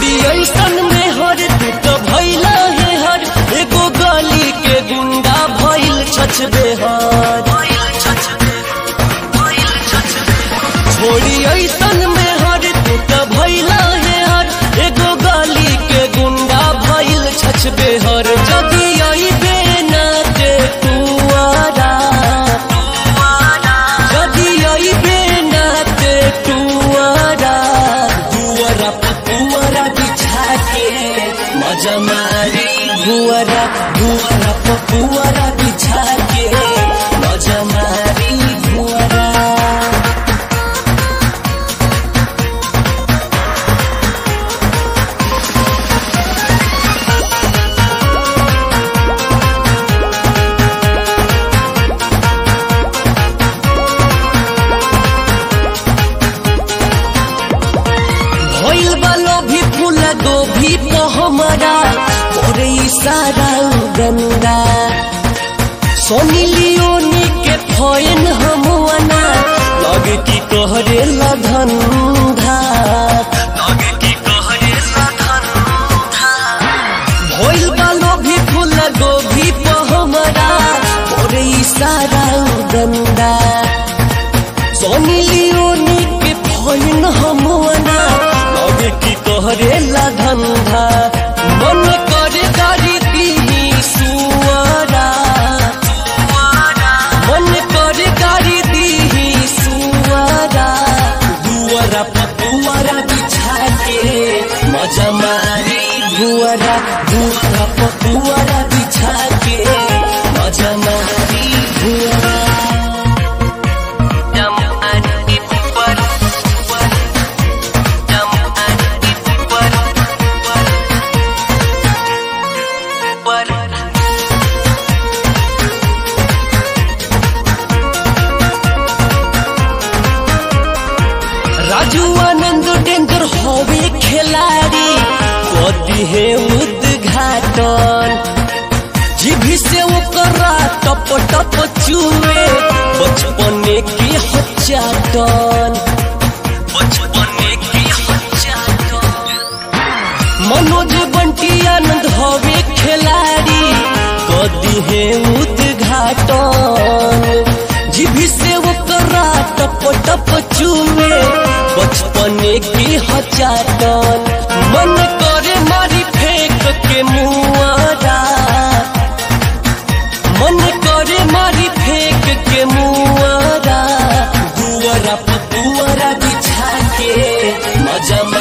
छोड़ी ऐसन में हर तू तो भैला है हर एगो गली के गुंडा भइल छछ बेहर छोड़ी ऐसन में हर तू तो भैला है हर एगो गली के गुंडा भइल छछ बेहर जदी अइबे ना ते तुआरा जदी अइबे ना ते तुआरा दुआरा पपुआरा बिछा के मजा मारी भुआरा भुआरा पपुआरा बिछा के मजा मारी भुआरा भइल बालो भी फूल गोभी तो हमारा तोरे इशारा गंदा सोनी लियोनी के फैन हमवाना लगे की कहरे धंधा लगे की कहरे धंधा भइल बालो भी फूल गोभी तो हमारा तोरे इशारा गंदा सोनी लियोनी के फैन हमवाना लगे की तोहरे ला धंधा मन करे गाड़ी दीही सुआरा मन करे गाड़ी दीही सुआरा दुआरा पपुआरा बिछा के मजा मारी भुआरा दुआरा पपुआरा बिछा के मजा मारी भुआरा राजू आनंद डेंजर होवे खिलाड़ी कदी है उद्घाटन जीभी से ओकरा टप टप चुए बचपने की हच्चाटन बचपने की हच्चाटन मनोज बंटी आनंद होवे खिलाड़ी कदी है उद्घाटन जीभी से ओकरा टप टप चुए बचपने की हचाटन मन करे मारी फेंक के मुआरा मन करे मारी फेंक के मुआरा दुआरा पपुआरा बिछा के मजा